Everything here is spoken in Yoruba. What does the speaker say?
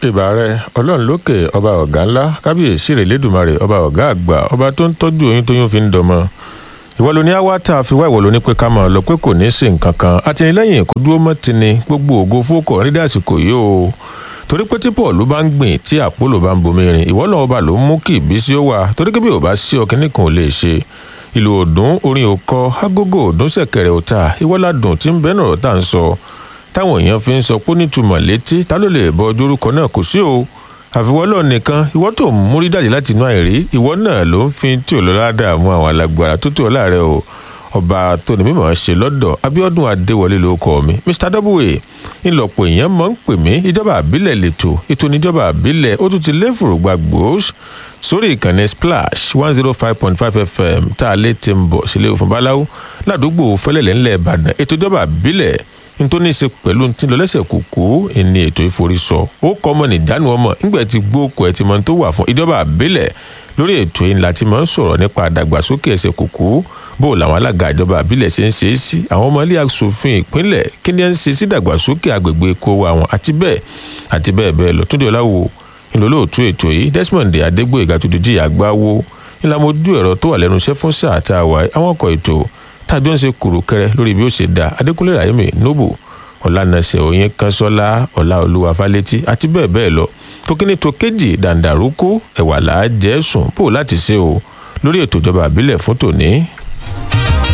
ìbà rẹ ọlọ́run lókè ọba ọ̀gá ńlá kábíyèsí rẹ̀ lẹ́dùnmarè ọba ọ̀gá àgbà ọba tó ń tọ́jú oyún tóyún fi ń dọmọ ìwọ ló ní awátá àfiwá ìwọ ló ní pé ká máa lọ pé kò ní í sí nǹkan kan àtìlẹ́yìn kó dúró mọ́ ti ni gbogbo ògo fókọ̀ nídìí àsìkò yìí o torí pé tí paul bá ń gbìn tí àpòlò bá ń bomi rin ìwọ náà ọba ló ń mú kí ìbísí ó wà torí pé bí ò bá sí ọkìnrin kan ò lè ṣe ìlú òdùn orin òkọ agogo òdùn ṣẹ̀kẹ̀rẹ̀ òta ìwọládùn tí ń bẹ náà tá à ń sọ táwọn èèyàn fi ń sọ pé nítumọ̀ létí ta ló lè bọ ojú orúkọ náà kò sí o àfiwọ́lọ́ nìkan ìwọ tó ń múrí jáde láti inú àìrí ìwọ náà ló ń fi tí ò lọ ládàámú àwọn alágbára tó tó ọ láàrẹ o ọba tó ní mímọ̀ ṣe lọ́dọ̀ abiodun adéwọlé ló kọ́ mi mr w ńlọpọ̀ èèyàn mọ̀ ń pè mí ìjọba àbílẹ̀ lẹ́tọ̀ ètò ìníjọba àbílẹ̀ ó tún ti lé fòrògbà gbòós sórí ìkànnì splash one zero five point five fm tá a lè ti ń bọ̀ sílé òfin báláwo ládùúgbò fẹlẹ̀lẹ̀ ńlẹ̀ ìbàdàn ètò ìjọba àbílẹ̀ nítorí ṣe pẹ̀lú tí ń lọ lẹ́sẹ̀ kúkú ní ètò ìforísọ ó kọ́ ọmọ nìdánù ọmọ nígbà tí gbóòkù ẹ̀ ti mọ tó wà fún ìjọba àbílẹ̀ lórí ètò yìí láti máa ń sọ̀rọ̀ nípa àdàgbàsókè ẹsẹ̀ kúkú bó làwọn alága ìjọba àbílẹ̀ ṣe ń ṣe é sí àwọn ọmọ ilé asòfin ìpínlẹ̀ kí ni ẹ ń ṣe sí ìdàgbàsókè àgbègbè kó wa wọn àti bẹ́ẹ̀ àti bẹ́ẹ̀ bẹ́ẹ̀ lọ túndé ọláwo ìlólóòtú ètò yìí desmond adégbòyèga tó dojú ìyàgbá wo ìlàmójú ẹ̀rọ tó wà lẹ́nu iṣẹ́ fún sáà tá a wà àwọn ọkọ̀ ètò tájọ́ ń ṣe kùrùkẹrẹ lórí bí ó ṣe dá adékúnlé ràyèmí noble ọ̀lànàṣẹ òyìn kanṣọ́lá ọ̀làolúwa fálétí àti bẹ́ẹ̀ bẹ́ẹ̀ lọ tókíní tó kéjì dàǹdàrúkú ẹ̀wà làá jẹ́ sùn bò láti ṣe o lórí ètò ìjọba àbílẹ̀ fún tòní